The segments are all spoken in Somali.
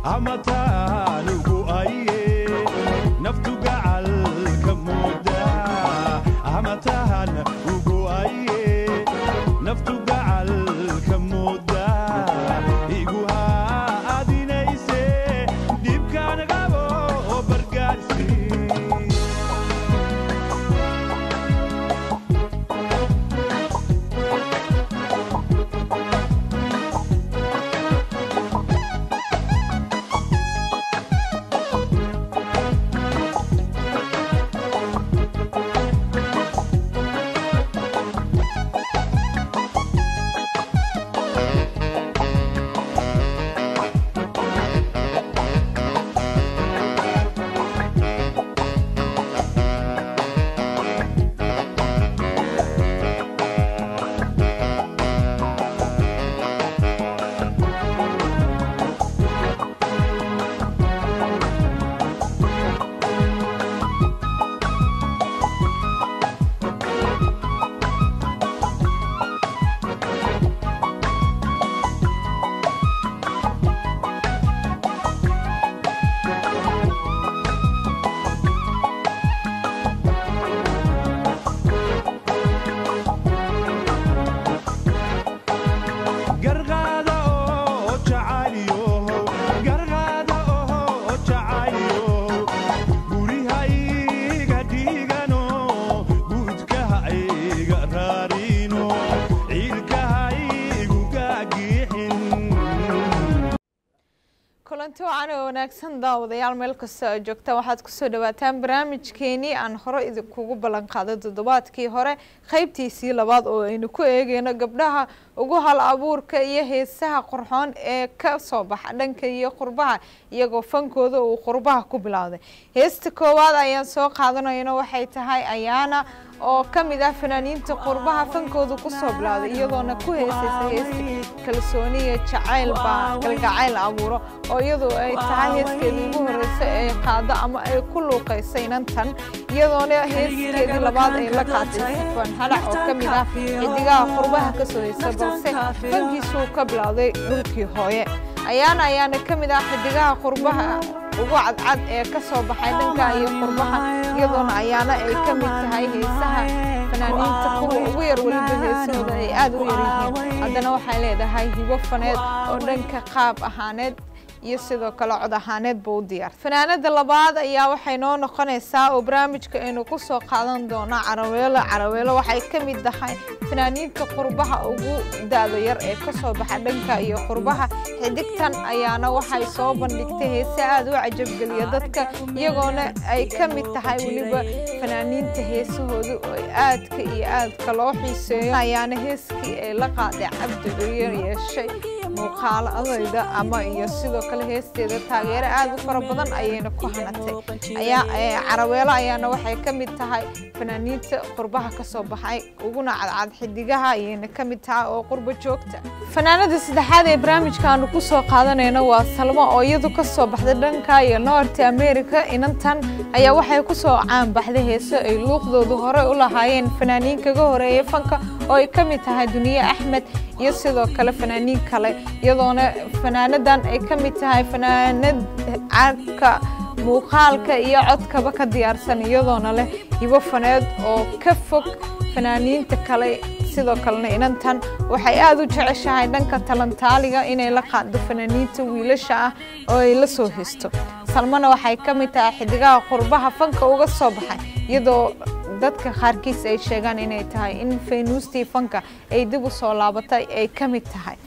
amatanugu aye naftu gacalka mooda amatahan ugu aye naftu gacalka mooda igu haadinayse dhibkaan qabo oo bargaarsi garqaada oo jacayliyohow garqaada oo jacayliyohow gurihayga dhiigano guudkahayga raarino ciilkahaygu gaagixin kulanti wacan oo wanaagsan daawadayaal meel kasta oo joogta waxaad kusoo dhawaataan barnaamijkeenii aan hore idinkugu ballan qaaday toddobaadkii hore qeybtiisii labaad oo aynu ku eegeyno gabdhaha ugu hal abuurka iyo heesaha qurxoon ee ka soo baxa dhanka iyo qurbaha iyagoo fankooda uu qurbaha ku bilowday heesta koowaad ayaan soo qaadanayno waxay tahay ayaana oo ka mid ah fanaaniinta qurbaha fankooda kusoo bilowday iyadoona ku heesaysa heesta kalsooni iyo jacayl baa galgacayl abuuro oo iyadu ay tahay heeskeedii ugu horeysa ee qaado ama ay ku luuqaysa inantan iyadoona heeskeedii labaad ay la qaatay safan halac oo ka mid ah xidigaha qurbaha kasoo heysa balse fankiisuu ka bilowday dhulkii hooye ayaana ayaana ka mid ah xidigaha qurbaha ugu cadcad ee ka soo baxay dhanka iyo qurbaha iyadoona ayaana ay ka mid tahay heesaha fanaaniinta kuwa ugu yar weliba heesahooda ay aada u yar yihiin haddana waxay leedahay hibo faneed oo dhanka qaab ahaaneed iyo sidoo kale cod ahaaneedba u diyaar fanaanada labaad ayaa waxay noo noqonaysaa oo barnaamijka aynu ku soo qaadan doonaa caraweelo caraweelo waxay ka mid tahay fanaaniinta qurbaha ugu da-da yar ee kasoo baxa dhanka iyo qurbaha xidigtan ayaana waxay soo bandhigtay heese aada u cajabgeliya dadka iyagoona ay ka mid tahay weliba fanaaniinta heesahooda oo aadka iyo aadka loo xiiseeyo ayaana heeskii ay la qaaday cabdi curiyer yeeshay muuqaaladayda ama iyo sidoo kale heesteeda taageero aada u fara badan ayayna ku hanatay ayaa caraweelo ayaana waxay ka mid tahay fanaaniinta qurbaha kasoo baxay uguna cadcad xidigaha ayayna ka mid tahay oo qurba joogta fanaanada saddexaad ee barnaamijkaanu kusoo qaadanayno waa salmo oo iyadu kasoo baxday dhanka iyo north america inantan ayaa waxay kusoo caanbaxday heeso ay luuqdoodu hore u lahaayeen fanaaniin kaga horeeyay fanka oo ay ka mid tahay duniye axmed iyo sidoo kale fanaaniin kale iyadoona fanaanadan ay ka mid tahay fanaanad caadka muuqaalka iyo codkaba ka diyaarsan iyadoona leh hibo faneed oo ka fog fanaaniinta kale sidoo kalena inantan waxay aada u jeceshahay dhanka talantaaliga inay la qaado fanaaniinta wiilasha ah oo ay la soo histo salmana waxay ka mid tahay xidigaha qurbaha fanka uga soo baxay iyadoo dadka qaarkiis ay sheegaan inay tahay in faynuustii fanka ay dib u soo laabatay ay ka mid tahay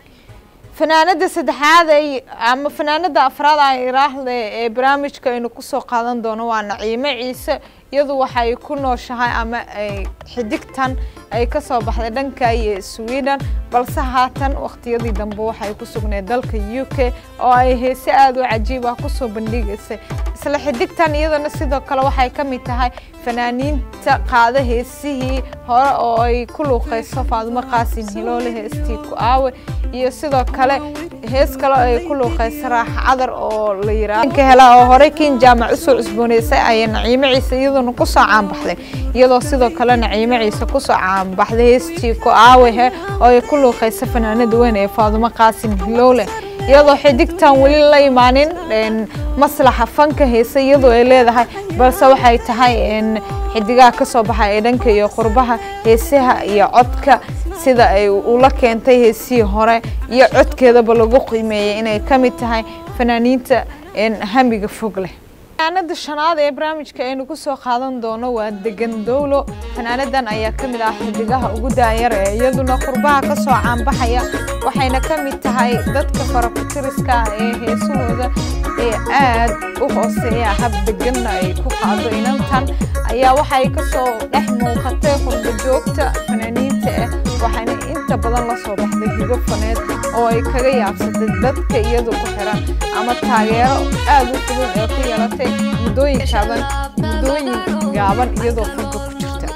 fanaanada saddexaad ay ama fanaanada afraad ay iraahde ee barnaamijka aynu kusoo qaadan doono waa naciime ciise iyadu waxay ku nooshahay ama ay xidigtan ay ka soo baxday dhanka iyo sweden balse haatan wakhtiyadii dambe waxay ku sugneed dalka u k oo ay heese aada u cajiib ah kusoo bandhigaysay isla xidigtan iyadana sidoo kale waxay ka mid tahay fanaaniinta qaada heesihii hore oo ay ku luuqayso faadumo qaasin hiloole heestii ku aawe iyo sidoo kale hees kale ay ku luuqayso raaxa cadar oo la yiraahdo hela oo horey kiin jaamac usoo cusbooneysay ayay naciime ciise iyaduna kusoo caanbaxday iyadoo sidoo kale naciime ciise kusoo caanbaxday heestii ku aawehe oo ay ku luuqayso fanaanada weyn ee faadumo qaasin hiloole iyadoo xidigtan weli la imaanin maslaxa fanka heesa iyadoo ay leedahay balse waxay tahay xidigaha kasoo baxa ee dhanka iyo qurbaha heesaha iyo codka sida ay ula keentay heesihii hore iyo codkeedaba lagu qiimeeyay inay ka mid tahay fanaaniinta hamiga fog leh fanaanada shanaad ee barnaamijka aynu kusoo qaadan doono waa degan dowlo fanaanadan ayaa ka mid ah xidigaha ugu daayar ee iyaduna qurbaha kasoo caanbaxaya waxayna ka mid tahay dadka farakutiriska ee heesahooda ee aad u hooseeya hab deganna ay ku qaado inantan ayaa waxay kasoo dhex muuqatay qurba joogta fanaaniinta ah waxayna inta badan la soo baxday hibo faneed oo ay kaga yaabsatay dadka iyadu ku xiran ama taageero aad u fudud ee ku yeelatay muddooyin gaaban muddooyin gaaban iyadoo fanka ku jirta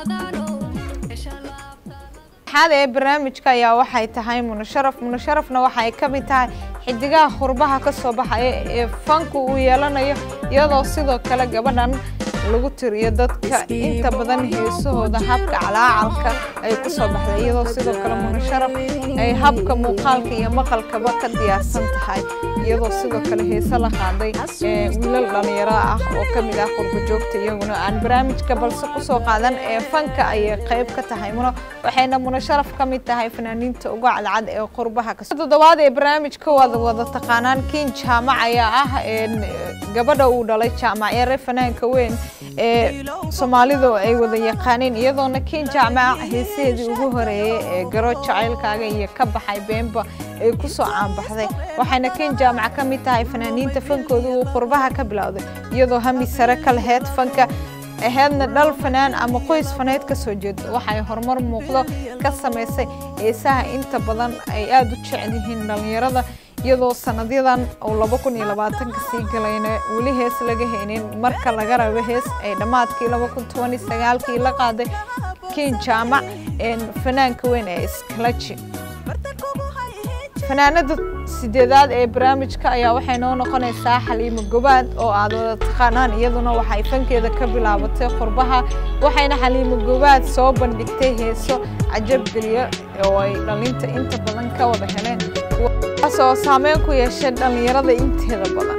xaad ee barnaamijka ayaa waxay tahay munasharaf munasharafna waxay ka mid tahay xidigaha qurbaha ka soo baxaya ee fanku uu yeelanayo iyadoo sidoo kale gabadhan lagu tiriyo dadka inta badan heesahooda habka calaacalka ay ku soo baxday iyadoo sidoo kale munasharaf ay habka muuqaalka iyo maqalkaba ka diyaarsan tahay iyadoo sidoo kale heese la qaaday wiilal dhalinyaro ah oo ka mid ah qurba joogta iyaguna aan barnaamijka balse kusoo qaadan ee fanka ayay qayb ka tahay muno waxayna munasharaf ka mid tahay fanaaniinta uga cadcad ee qurbaha ka toddobaad ee barnaamijka waad wada taqaanaan kiin jaamac ayaa ah gabadha uu dhalay jaamac yare fanaanka weyn ee soomaalidu ay wada yaqaaneen iyadoona kiin jaamac heesaheedii ugu horeeyey ee garo jacaylkaaga iyo ka baxay beenba ay kusoo caanbaxday waxayna kiin jaamac ka mid tahay fanaaniinta fankooda uu qurbaha ka bilowday iyadoo hami sare ka laheyd fanka aheedna dhal fanaan ama qoys faneed ka soo jeedo waxay horumar muuqdo ka samaysay heesaha inta badan ay aada u jecel yihiin dhallinyarada iyadoo sanadyadan uu laba kun iyo labaatanka sii galayna weli hees laga haynin marka laga rabo hees ay dhammaadkii laba kun toban iyo sagaalkii la qaaday kiin jaamac fanaanka weyn ee iskalaji fanaanada sideedaad ee barnaamijka ayaa waxay noo noqonaysaa xaliimo gobaad oo aad wada taqaanaan iyaduna waxay fankeeda ka bilaabatay qurbaha waxayna xaliimo gobaad soo bandhigtay heeso cajabgeliya oo ay dhalinta inta badan ka wada heleen kuwaas oo saameyn ku yeeshay dhallinyarada inteeda badan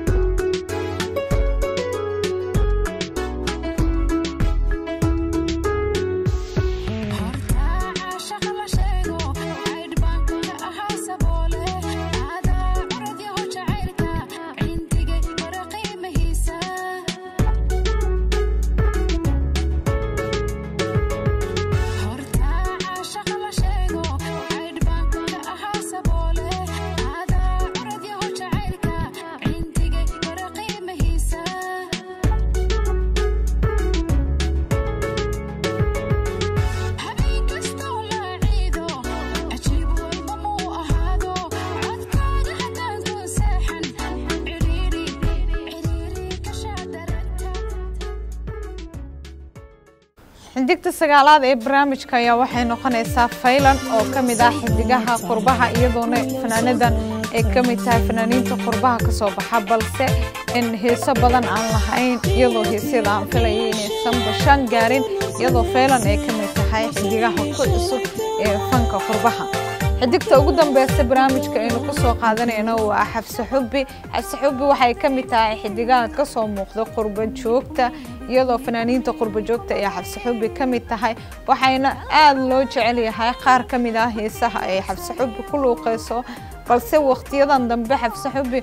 xidigta sagaalaad ee barnaamijka ayaa waxay noqonaysaa faylan oo ka mid ah xidigaha qurbaha iyadoona fanaanadan ay ka mid tahay fanaaniinta qurbaha ka soo baxa balse in heeso badan aan lahayn iyadoo heesyada aan filayay inaysan bashaan gaarin iyadoo faylan ay ka mid tahay xidigaha ku cusub ee fanka qurbaha xidigta ugu dambeysa barnaamijka aynu ku soo qaadanayno waa xabse xubbi xabse xubbi waxay ka mid tahay xidigaha ka soo muuqda qurba joogta iyadoo fanaaniinta qurba joogta ee xabse xubbi ka mid tahay waxayna aada loo jecel yahay qaar ka mid ah heesaha ay xabse xubbi ku luuqeyso balse waqtiyadan dambe xabse xubbi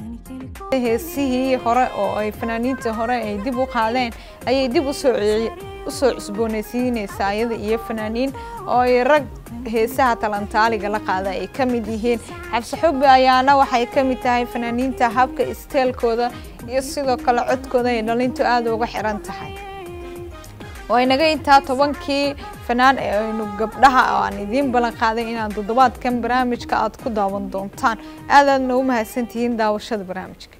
heesihii hore oo ay fanaaniintii hore ay dib u qaadeen ayay dib usoo usoo cusboonaysiinaysaa iyada iyo fanaaniin oo ay rag heesaha talantaaliga la qaada ay ka mid yihiin xabse xubbi ayaana waxay ka mid tahay fanaaniinta habka isteelkooda iyo sidoo kale codkooda ay dhalintu aada uga xiran tahay waa inaga intaa tobankii fanaan ee aynu gabdhaha oo aan idiin ballan qaaday inaad toddobaadkan barnaamijka aad ku daawan doontaan aadaadna u mahadsantihiin daawashada barnaamijka